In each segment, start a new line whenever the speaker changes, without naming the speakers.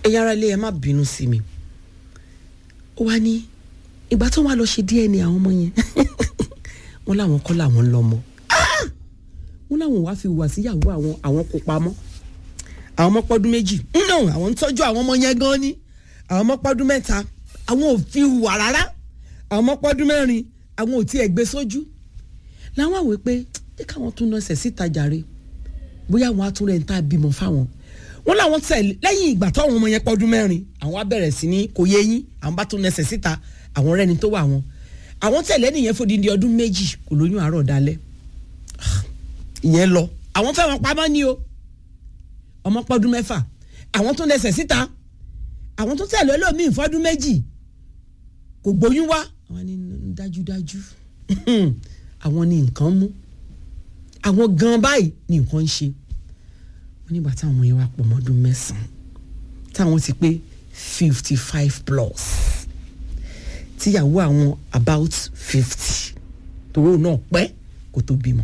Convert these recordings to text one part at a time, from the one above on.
ẹ̀yà ara ilé ẹ má bínú sí mi ó wá ní ìgbà tó wà lọ ṣe DNA àwọn ọmọ yẹn wọn làwọn kọ́ làwọn ń lọ́mọ wọn làwọn wàá fi wà síyàwó àwọn àwọn kó pamọ́ àwọn ọmọ pọ́dún méjì no àwọn ń tọ́jú àwọn ọmọ yẹn gan ni àwọn ọmọ pọ́dún mẹ́ta àwọn ò fi hùwà rárá àwọn ọmọ pọ́dún mẹ́rin àwọn ò tiẹ̀ gbé sójú làwọn àwẹ̀ pé jẹ́ káwọn tún lọ sẹ̀ síta jàre bóyá àwọn atúnrẹ̀ ń ta bímọ fáwọn wọn làwọn tẹ̀lé lẹ́yìn ìgbà táwọn ọmọ yẹn pọ́dún mẹ́rin àwọn á bẹ̀rẹ̀ sí ní kò yé yín àwọn bá tún lẹ́sẹ̀ síta àwọn rẹ́ni tó wà wọn àwọn tẹ̀lé nìyẹn fòdìdí ọdún méjì kò lóyún àárọ̀ dalẹ̀ ìyẹn lọ àwọn fẹ́ wọn pamọ́ ni o ọmọ pọ́dún mẹ́fà àwọn tún lẹ́sẹ̀ síta àwọn tún tẹ̀lé olómiì fọ́dún méjì kò gbóyún wá àwọn ni dájúdájú àwọn ni nǹkan mú àwọn gan báyìí ni nǹkan ń ṣe wọ́n nígbà táwọn ọmọ yẹn wá pọ̀ mọ́dún mẹ́sàn-án táwọn ti pé fifty five plus tíyàwó àwọn about fifty tòró náà pẹ́ kó tó bímọ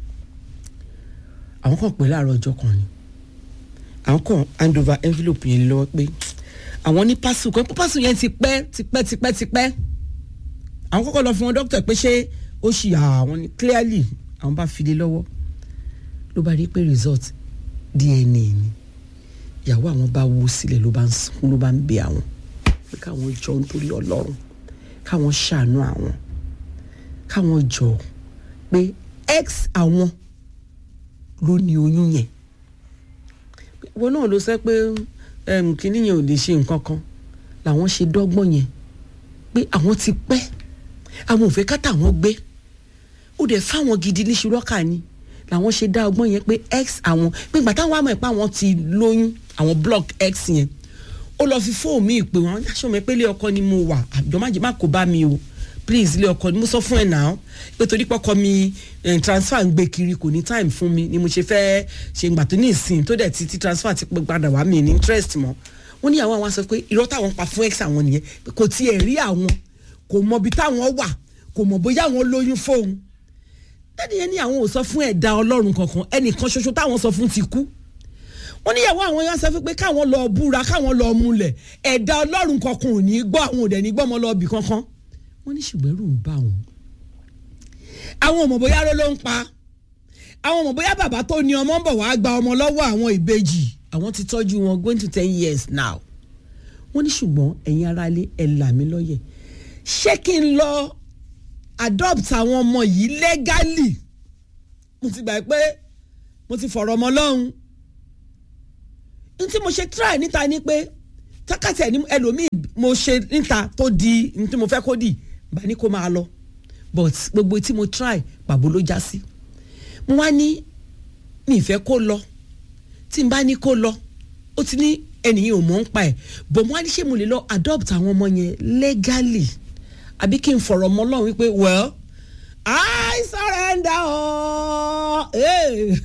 àwọn kan pè láàárọ̀ ọjọ́ kan ni àwọn kan hand over envelope yẹn lọ́wọ́ pé àwọn ní pásù kan pé pásù yẹn ti pẹ́ ti pẹ́ ti pẹ́ ti pẹ́ àwọn kọ́kọ́ lọ fún wọn dókítà pé ṣé ó ṣì àwọn ni clearly àwọn bá fi lé lọ́wọ́ ló bá rí pé result DNA ni ìyàwó àwọn bá wó sílẹ̀ ló bá ń sunkún ló bá ń bẹ àwọn pé káwọn jọ nítorí ọlọ́run káwọn ṣàánú àwọn káwọn jọ pé ex àwọn ló ní oyún yẹn wọn náà ló sẹ pé kínní yẹn ò lè ṣe nǹkan kan làwọn ṣe dọ́gbọ́n yẹn pé àwọn ti pẹ́ àwọn ò fẹ́ ká tàwọn gbé ó dẹ̀ fáwọn gidi ní ṣùrọ́kà ni làwọn ṣe dá ọgbọ́n yẹn pé x àwọn pé ìgbà táwọn àmọ̀ ẹ̀ pé àwọn ti lóyún àwọn block x yẹn ó lọ fi fóònù mi pé wọn aṣọ mi pé ilé ọkọ ni mo wà àjọ má jẹ má kó bá mi o please ilé ọkọ ni mo sọ fún ẹ náà pé torí pọkọ mi transfer ń gbé kiri kò ní time fún mi ni mo ṣe fẹ́ ṣe ìgbà tó ní ìsìn tó dẹ̀ ti ti transfer ti padà wá mi ní interest mọ́ wọ́n ní àwọn àwọn sọ pé irọ́ táwọn pa fún x àwọn nìyẹn kò tiẹ̀ rí àwọn kò mọ ibi táwọn wà kò mọ bóyá àwọn lóyún fóun dáàdi yẹn ní àwọn ò sọ fún ẹ̀dá ọlọ́run kankan ẹnìkan ṣoṣo táwọn sọ fún ti kú wọ́n níyàwó àwọn yẹn sọ fún pé káwọn lọ búra káwọn lọ múlẹ̀ ẹ̀dá ọlọ́run kankan ò ní gbọ́ àwọn òdẹ̀ ní gbọ́ ọmọ lọ́ọ̀bì kankan wọ́n ní ṣùgbọ́n ẹ̀rù ń bá wọn. àwọn ọmọ bóyá ló ló ń pa àwọn ọmọ bóyá bàbá tó ní ọmọ ń bọ̀ wá gba ọmọ lọ́wọ́ àwọn ìbejì àwọn ti tọ́jú wọn going to ten years now wọ́n ní ṣùgbọ́n ẹ̀yin aráalé ẹ̀ là mí lọ́yẹ̀ ṣé kí n lọ adopt àwọn ọmọ yìí legally mo ti gbà pé mo ti fọ̀rọ̀ ọmọ lọ́hùn n tí mo ṣe try níta ni pé tákàtì ẹni ẹlòmíì mo ṣe níta tó di n tí mo fẹ́ kó dì bá ní kó máa lọ but gbogbo tí mo try pàbó ló já sí mo wá ní mi ìfẹ́ kó lọ tí n bá ní kó lọ ó ti ní ẹnìyàn ò mọ̀ ń pa ẹ̀ bọ̀ mo wá ní ṣé mo lè lọ adopt àwọn ọmọ yẹn legally àbí kí n fọ̀rọ̀ mọ́ lọ́run wípé well I surrender all. Hey.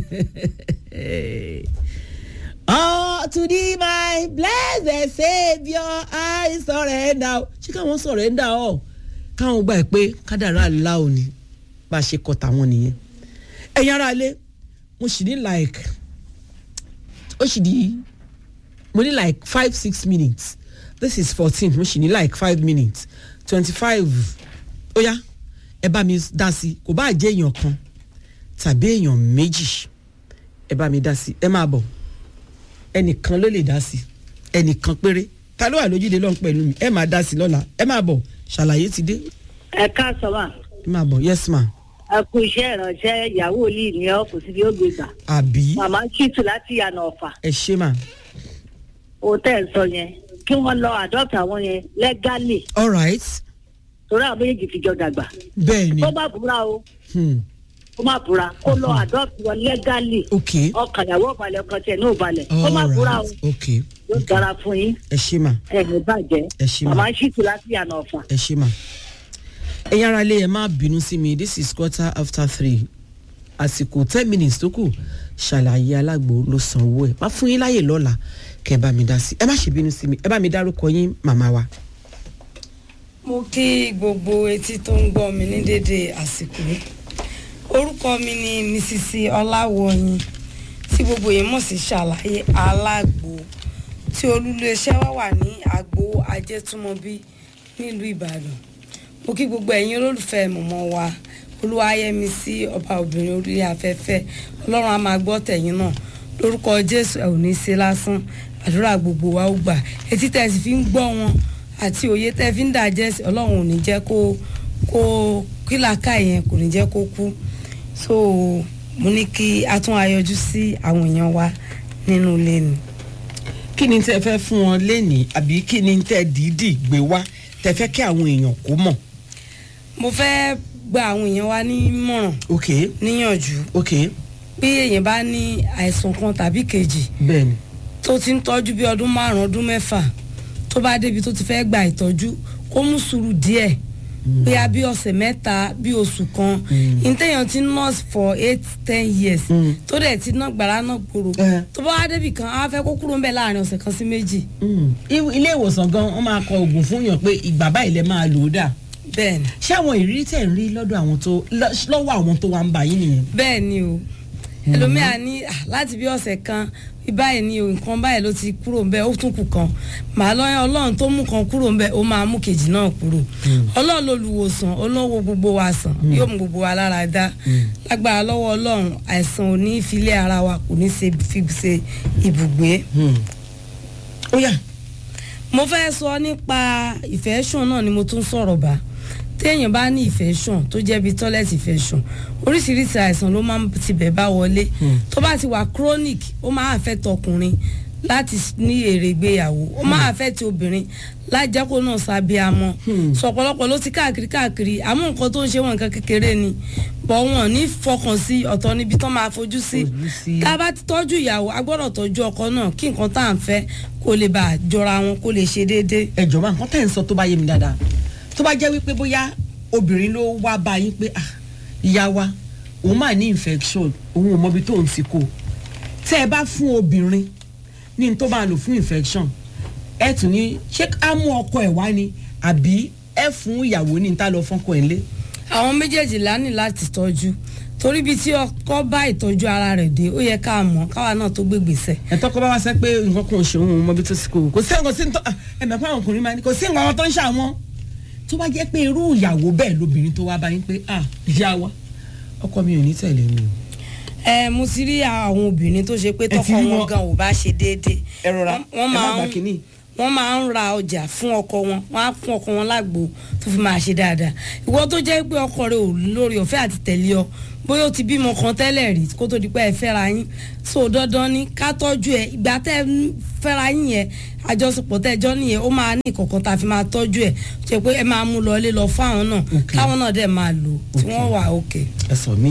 Oh, to thee my blessed saviour I surrender. ṣé káwọn surrender ọ káwọn gbà pé kádàrá àlá ò ní bá a ṣe kọ tàwọn nìyẹn ẹ̀yin ará ilé mo sì ní like ó sì di mo ní like five six minutes this is fourteen mo sì ní like five minutes twenty five ó yá ẹ bá mi dá sí kò bá jẹ́ èèyàn kan tàbí èèyàn méjì ẹ bá mi dá sí ẹ máa bọ̀ ẹnìkan ló lè dá sí ẹnìkan péré ta ló wà lójúde lọ́n pẹ̀lú mi ẹ máa dá sí lọ́la ẹ máa bọ̀ ṣàlàyé ti dé
ẹ káàsán mà
ẹ máa bọ̀ yes ma
ẹ kú iṣẹ́ ìránṣẹ́ ìyàwó yìí ní ọ kò sí bí ó gbé gbà
àbí
màmá ṣìtù láti yànà ọ̀fà
ẹ ṣe mà
ó tẹ̀ ń sọ yẹn kí wọ́n lọ adopt àwọn yẹn legally
all right
torí àwọn méjèèjì fi jọ dàgbà
bẹ́ẹ̀ ni
kó má búra o
hmm.
kó má búra kó lọ adopt wọn legally
ok
ọkàn ìyàwó balẹ̀ ọkàn tiẹ̀ náà balẹ̀ kó má
all
búra o
right ok
yóò dára fún yín
ẹ ṣe mà
ẹ̀ ní bàjẹ́
ẹ ṣe mà.
màmá ṣìtù láti yànà ọ̀fà.
ẹ ṣe mà ẹ̀yin ara ilé ẹ má bínú sí mi this is quarter after three àsìkò ten minutes tó kù ṣàlàyé alágbo ló san owó ẹ má fún yín láyè lọ́la kẹ́ ẹ bá mi dá sí ẹ má ṣe bínú sí mi ẹ bá mi dárúkọ yín màmá wa.
mo kí gbogbo etí tó ń gbọ́ mi ní dédé àsìkò yìí orúkọ mi ni mrs ọláwọyìn tí gbogbo yìí mọ̀ sí ṣàlàyé alágbo tí olúléeṣẹ́ wa wà ní àgbo ajẹ́túmọ̀bí nílùú ìbàdàn mo kí gbogbo ẹ̀yin olólùfẹ́ mọ̀mọ́ wa olúwayẹmí sí ọba obìnrin orí afẹ́fẹ́ ọlọ́run á máa gbọ́ tẹ̀yìn náà lórúkọ jésù ẹ̀ ò ní í ṣe lásán àdúrà gbogbo wa ó gbà etí tẹ́ ẹ sì fi ń gbọ́ wọn àti òye tẹ́ ẹ fi ń dàjẹ́ sí ọlọ́run ò ní jẹ́ kó kó kílàkà yẹn kò ní jẹ́ kó kú so mo ní kí a tún ayọjú sí àwọn èèyàn wa nínú ilé ni.
kí ni tẹ fẹ́ fún wọn lénìí àbí kí ni tẹ dídì gbé wá tẹ fẹ́ kí àwọn èèyàn kó mọ̀.
mo fẹ́ gba àwọn èèyàn wa nímọ̀ràn
ok
níyànjú
ok
bí èèyàn bá ní àìsàn kan tàbí kejì
bẹ́ẹ̀ni
tó ti ń tọ́jú bí ọdún márùn ọdún mẹ́fà tó bá débi tó ti fẹ́ gba ìtọ́jú kó mú sùúrù díẹ̀ bóyá bí ọ̀sẹ̀ mẹ́ta bí oṣù kan ìtẹ̀yàn ti nurse for eight ten years
Mm.
tó dẹ̀ ti ná gbàrà náà gbòòrò
Eh.
tó bá wá débi kan á fẹ́ kó kúrò ń bẹ̀ láàrin ọ̀sẹ̀ kan sí méjì
Mm. I- ilé ìwòsàn gan wọn máa kọ oògùn fún yàn pé ìgbà báyìí lẹ máa lò ó dà
bẹ́ẹ̀ ni
ṣé àwọn ìrírí tẹ̀ ń rí lọ́dọ̀ àwọn tó lọ́- lọ́wọ́ àwọn tó wà ń bà yín nìyẹn.
bẹ́ẹ̀ ni o ẹlòmíà ní "Ah, láti bí ọ̀sẹ̀ kan bí báyìí ni o nǹkan báyìí ló ti kúrò ń bẹ ó tún kù kan màá lọ́yàn ọlọ́run tó mú kan kúrò ń bẹ ó máa mú kejì náà kúrò ọlọ́run lolùwòsàn olówó gbogbo wa sàn yóò mú gbogbo wa lára dá lágbára lọ́wọ́ ọlọ́run àìsàn ò ní filé ara wa kò ní ṣe fi ṣe ibùgbé
ó yà
mo fẹ́ sọ nípa infection náà ni mo tún sọ̀rọ̀ bá téèyàn bá ní infection tó jẹ́ bíi toilet infection oríṣiríṣi àìsàn ló máa ń tibẹ̀ bá wọlé tó bá ti wà chronic ó máa affect ọkùnrin láti ní èrè ìgbéyàwó ó máa affect obìnrin lájẹ́kó náà sábíàmọ́ sọ̀pọ̀lọpọ̀ ló ti káàkiri káàkiri àmọ́ nǹkan tó ń ṣe wọn nǹkan kékeré ni bọ̀ wọn ní fọkàn sí ọ̀tọ̀ níbi tán máa fojú sí
Fojú sí.
tá a bá ti tọ́jú ìyàwó a gbọ́dọ̀ tọ́jú ọkọ náà kí nǹkan tá à ń fẹ́ kó lè bá a jọra wọn kó lè ṣe déédéé.
ẹ jọ̀wọ́ nǹkan tẹ̀ ń sọ tó bá yé mi dáadáa tó bá jẹ́ wípé bóyá obìnrin ló wá bá yín pé ah ìyá wa òun máa ní infection òun ò mọbi tóun ti kó tẹ́ ẹ bá fún obìnrin ní n tó máa lò fún infection ẹ tún ní ṣé á mú ọkọ ẹ̀ wá ni àbí ẹ fún ìyàwó ní n tá lọ fọ́kọ ẹ̀ lé.
àwọn méjèèjì lá ní láti tọ́jú torí bí tí ọkọ bá ìtọ́jú ara rẹ̀ dé ó yẹ ká mọ̀ káwa náà tó gbé gbèsè.
ẹ̀tọ́ kọ́ bá wá sẹ́ pé nǹkan kan ò ṣe òun mọbi tó ti kó kò sí nǹkan sí ní tó ẹ̀mẹ̀ fún àwọn ọkùnrin máa ní kò sí nǹkan kan tó ń ṣàwọn tó bá jẹ́ pé irú ìyàwó bẹ́ẹ̀ lóbìnrin tó wá bá yín pé ah ìyá wa ọkọ mi ò ní tẹ̀lé mi o.
ẹ mo ti rí àwọn obìnrin tó ṣe pé
Ẹ ti
tọkọ
rí
wọn
wọn?
gan ò bá ṣe déédéé.
ẹ rọra
Wọ́n- wọ́n
ẹ má
máa
gbà
ń
kínní.
wọ́n máa ń ra ọjà fún ọkọ wọn wọ́n á fún ọkọ wọn lágbo tó fi máa ṣe dáadáa ìwọ tó jẹ́ pé ọkọ rẹ ò lórí ọ̀fẹ́ àti tẹ̀lé ọ bóyá o ti bímọ kan tẹ́lẹ̀ rí kó tó di pé ẹ fẹ́ra yín so dandan ni ká tọ́jú ẹ ìgbà tẹ́ ẹ ń fẹ́ra yín yẹn àjọṣepọ̀ tẹ́ ẹ jọ nìyẹn ó máa ní ìkọ̀kan tá a fi máa tọ́jú ẹ ṣe pé ẹ máa mú lọ ilé lọ fún àwọn náà
Okay.
káwọn náà dẹ̀ máa lò tí wọ́n wà òkè
ẹ sọ mí.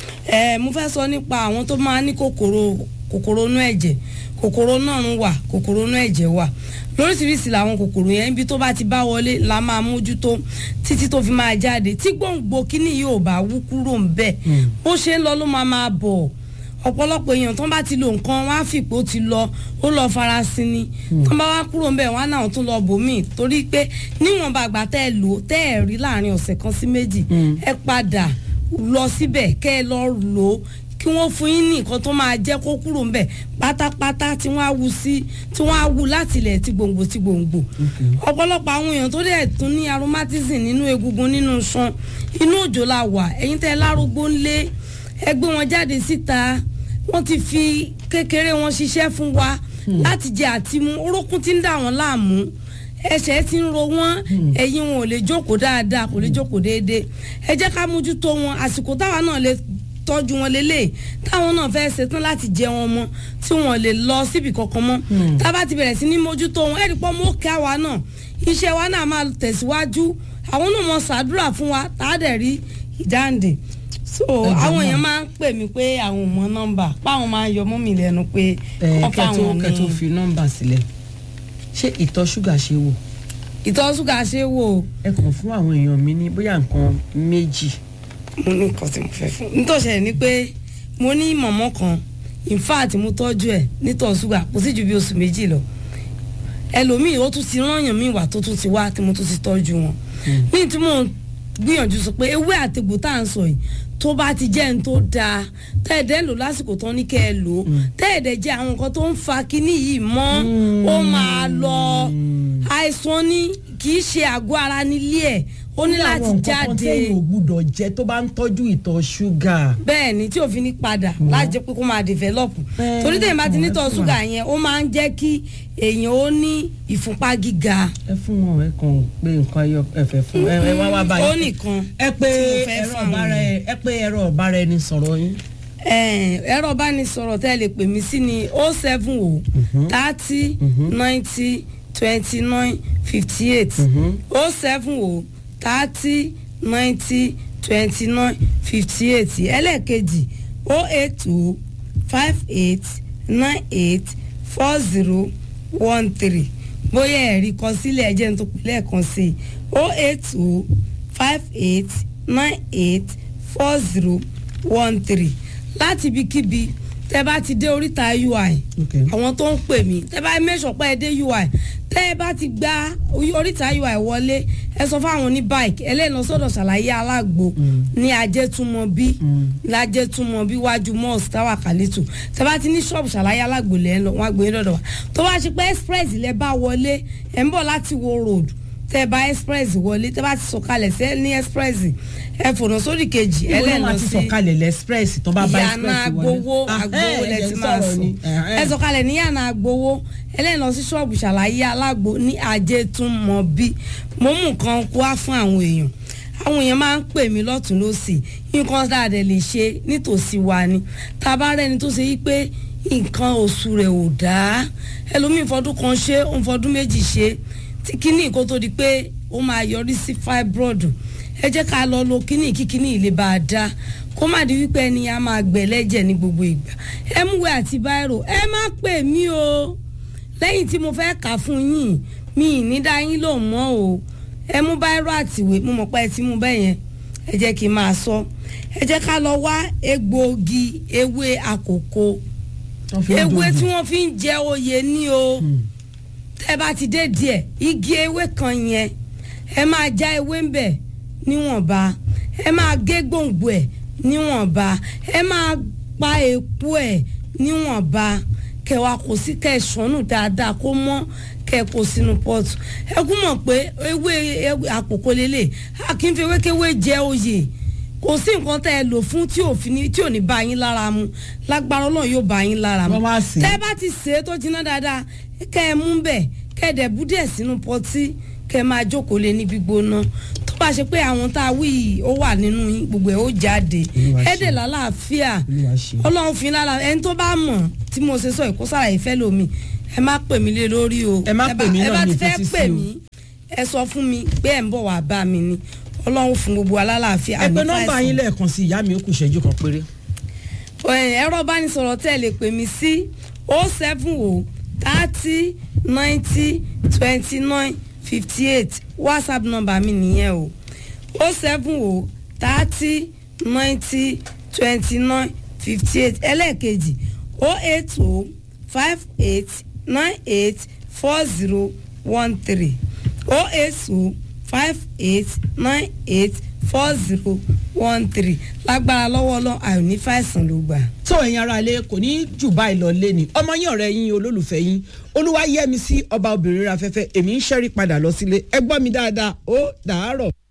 ẹ mo fẹ́ sọ nípa àwọn tó máa ní kòkòrò kòkòrò inú ẹ̀jẹ̀ kòkòrò náà ń wà kòkòrò inú ẹ̀jẹ̀ wà lóríṣiríṣi làwọn kòkòrò yẹn ibi tó bá ti bá wọlé la máa mójútó títí tó fi máa jáde tí gbòǹgbò kíní yóò bá wú kúrò ń bẹ̀ bó ṣe ń lọ ló máa máa bọ̀ ọ̀pọ̀lọpọ̀ èèyàn tó bá ti lo nǹkan wọn á fìpó ti lọ ó lọ farasin ni tó bá wá kúrò ń bẹ̀ wọn á náà tún lọ bòmíì torí pé níwọ̀nba àgbà tẹ́ ẹ lò ó tẹ́ ẹ rí láàrin ọ̀sẹ̀ kan sí méjì ẹ padà lọ síbẹ̀ kẹ́ ẹ lọ lò ó kí wọ́n fún yín ní nǹkan tó máa jẹ́ kó kúrò ńbẹ̀ pátápátá tí wọ́n á wu sí tí wọ́n á wu láti ilẹ̀ tí gbòǹgbò tí gbòǹgbò. ọ̀pọ̀lọpọ̀ àwọn èèyàn tó dẹ̀ tún ní aromatism nínú egungun nínú iṣan inú òjò la wà ẹ̀yin tẹ́ ẹ lárúgbó ńlé ẹ gbé wọn jáde síta wọ́n ti fi kékeré wọn ṣiṣẹ́ fún wa láti jẹ àtimú orókún tí ń dà wọ́n láàmú ẹsẹ̀ ti ń ro wọ́n ẹ̀yìn wọn ò lè jókòó dáadáa kò lè jókòó déédéé ẹ jẹ́ ká mójútó wọn àsìkò táwa náà lè tọ́jú wọn lélẹ̀ táwọn náà fẹ́ ṣetán láti jẹ wọn mọ́ tí wọn lè lọ síbi kankan mọ́ tá a bá ti bẹ̀rẹ̀ sí ní mójútó wọn ẹ̀rí pọ́ mọ́ kí àwa náà iṣẹ́ wa náà máa tẹ̀síwájú àwọn náà mọ̀ ṣàdúrà fún wa tá a dẹ̀ rí ìdáǹdè so àwọn èèyàn máa ń pè mí pé àwọn ò mọ nọ́mbà páwọn máa ń yọ mọ́ mi lẹ́nu pé
ẹ
wọ́n
kẹtó
fáwọn
kẹtó
ní
fi nọ́mbà sílẹ̀ ṣé ìtọ̀ ṣúgà ṣe wò
ìtọ̀ ṣúgà ṣe é wò ó
ẹ kàn fún àwọn èèyàn mi ní bóyá nǹkan méjì
mo ní nǹkan tí mo fẹ́ fún nítòsẹ̀ ni pé mo ní mọ̀mọ́ kan in fact mo tọ́jú ẹ̀ nítọ̀ ṣúgà kò sí ju bí oṣù méjì lọ ẹlòmíì ó tún ti rányàn mí wà tó tún ti wá tí mo tún ti tọ́jú wọn ní tí mo gbìyànjú sọ pé ewé àtegbò tá à ń sọ yìí tó bá ti jẹ́ ní tó dáa tẹ́ẹ̀dẹ́ lò lásìkò tán ní kẹ́ ẹ lò ó tẹ́ẹ̀dẹ́ jẹ́ àwọn nǹkan tó ń fa kinní yìí mọ́ ó máa lọ àìsàn ní kì í ṣe àgọ́ ara nílé ẹ̀ ó ní láti
àwọn nǹkan kan
jáde
téèyàn ò gbúdọ̀ jẹ tó bá ń tọ́jú ìtọ̀ ṣúgà.
bẹ́ẹ̀ ni tí òfin ní padà láti jẹ́ pé kó máa develop
Ẹ,
torí tẹ̀yìn bá ti
ẹ
nítọ̀
fún wa.
ṣúgà yẹn ó máa ń jẹ́ kí èèyàn ó ní ìfúnpá gíga
ẹ fún wọn ẹ kàn pé nǹkan ẹyọ ẹfẹ fún ẹ ẹ wá wá báyìí.
ó nìkan
ẹ pé
tí mo fẹ́
ẹ̀rọ
fún àwọn
ọ̀bára ẹ ẹ pé ẹ̀rọ ọ̀bára ẹni sọ̀rọ̀ yín.
Ẹ̀n, ẹ̀rọ ìbánisọ̀rọ̀ tẹ́ ẹ lè pè mí sí ni o seven o thirty ninety twenty nine fifty eight o seven o thirty ninety twenty nine fifty eight ẹlẹ́ẹ̀kejì o eight o five eight nine eight four zero one three bóyá ẹ̀rí kan sílẹ̀ ẹ̀jẹ̀ ń tó pè lẹ́ẹ̀kan sí i o eight o five eight nine eight four zero one three láti ibikíbi tẹ bá ti dé oríta ui
Okay.
àwọn tó ń pè mí tẹ bá mẹ́sàn pé ẹ dé ui tẹ bá ti gba oríta ui wọlé ẹ sọ fáwọn ní bike ẹlẹ́nu sọ́dọ̀ ṣàlàyé alágbo ní ajẹ́túmọ̀bí lájẹ́túmọ̀bí wájú mọ́ọ̀sì táwà kàlítù tẹ bá ti ní ṣọ́ọ̀bù ṣàlàyé alágbo lẹ́ ń lọ wọn àgbẹ̀ yín lọ́dọ̀ wa tó bá ṣe pé express lẹ bá wọlé ẹ̀ ń bọ̀ láti wo road tẹ bá express wọlé tẹ bá ti sọ̀kalẹ̀ sẹ́ ní express ẹ fònà sórí kejì
ìwọ náà
ẹlẹ́nu
máa ti
sí
sọ̀kalẹ̀ lẹ́sprẹ́sì tó bá bá
ìyànà
express wọlé.
agbowó
Ah,
agbowó
ẹ,
lẹ
ẹ
ti
jẹ́
máa
sọ̀rọ̀
sùn
ni. Eh, eh.
ẹ sọ̀kalẹ̀ ní yànà agbowó ẹlẹ́nà sí ṣọ́ọ̀bù ṣàlàyé alágbo ní ajétúmọ̀bí mo mú nǹkan kó wá fún àwọn èèyàn àwọn èèyàn máa ń pè mí lọ́tún lọ́sì nǹkan dáadẹ́ lè ṣe nítòsí wa ni tá a bá rẹ́ni tó ṣe yí pé nǹkan oṣù rẹ̀ ò dáa ẹlòmíì fọdún kan ṣe òun fọdún méjì ṣe tí kíní kó tó di pé ó máa yọrí sí fibroid ẹ jẹ́ ká lọ lo kíní kí kíní lè bá a dá kó má di wípé ẹni a máa gbẹ̀ lẹ́jẹ̀ ní gbogbo ìgbà ẹ múwé àti báírò ẹ má pè mí o lẹ́yìn tí mo fẹ́ kà fún yín mi ì ní dá yín lò mọ́ o ẹ mú báírò àtìwé mo mọ̀ pé ẹ ti mú bẹ́ẹ̀ yẹn ẹ jẹ́ kí n máa sọ ẹ jẹ́ ká lọ wá egbòogi ewé àkókò
Wọ́n fi ń
ewé
dogun.
tí wọ́n fi ń jẹ oyè ní o tẹ́ bá ti dé díẹ̀ igi ewé kan yẹn ẹ máa já ewé ń bẹ̀ níwọ̀nba ẹ máa gé gbòǹgbò ẹ̀ níwọ̀nba ẹ máa pa èpo ẹ̀ níwọ̀nba kẹwàá kò sí kẹ sọnù dáadáa kó mọ́ kẹ kó sínú pọ́ọ̀tù ẹ kú mọ̀ pé ewé ewé àpòkò lélẹ̀ a kì í fi ewékewé jẹ oyè kò sí nǹkan tẹ́ ẹ lò fún tí ò fi ní tí ò ní bá yín lára mu lágbára Ọlọ́run yóò bá yín lára mu
Wọ́n wá sè é.
tẹ́ ẹ bá ti sè é tó jiná dáadáa kẹ́ ẹ mú bẹ̀ kẹ́ ẹ dẹ̀ bú díẹ̀ sínú pọtí kẹ́ ẹ máa jókòó lé ní gbígbóná tó bá ṣe pé àwọn tá a wí yìí ó wà nínú yín gbogbo ẹ̀ ó jáde
Olúwa
ẹ
ṣe.
dẹ̀ lálàáfíà
Olúwa ṣe.
Ọlọ́run fi lára ẹni tó bá mọ̀ tí mo ṣe sọ ìkósára ìfẹ́ lomi ẹ má pè mí lé lórí o
Ẹ má
bá-
pè mí
ẹ
náà
bá
ní
ti fẹ́
ìfetí sí
pè
o.
mí ẹ sọ fún mi pé ẹ̀ ń bọ̀ wá bá mi ni Ọlọ́run fún gbogbo alálàáfíà
ẹ pé
àní
nọ́mbà
fàìsàn.
yín lẹ́ẹ̀kan sí ìyá mi ó kù ìṣẹ́jú kan péré.
Ẹ, ẹ̀rọ ìbánisọ̀rọ̀ tẹ́ ẹ lè pè mí sí o seven o thirty ninety twenty nine fifty eight whatsapp number mi nìyẹn o o seven o thirty ninety twenty nine fifty eight ẹlẹ́ẹ̀kejì o eight o five eight nine eight four zero one three o eight o five eight nine eight four zero one three lágbára lọ́wọ́ ọlọ́run àìní fàìsàn ló gbà.
tó ẹ̀yin ara ilé kò ní jù báyìí lọ lé ni ọmọ yín ọ̀rẹ́ yín olólùfẹ́ yín olúwa yẹ́mi sí ọba obìnrin afẹ́fẹ́ èmi ń ṣẹ́rí padà lọ sílé ẹ gbọ́ mi dáadáa ó dàárọ̀.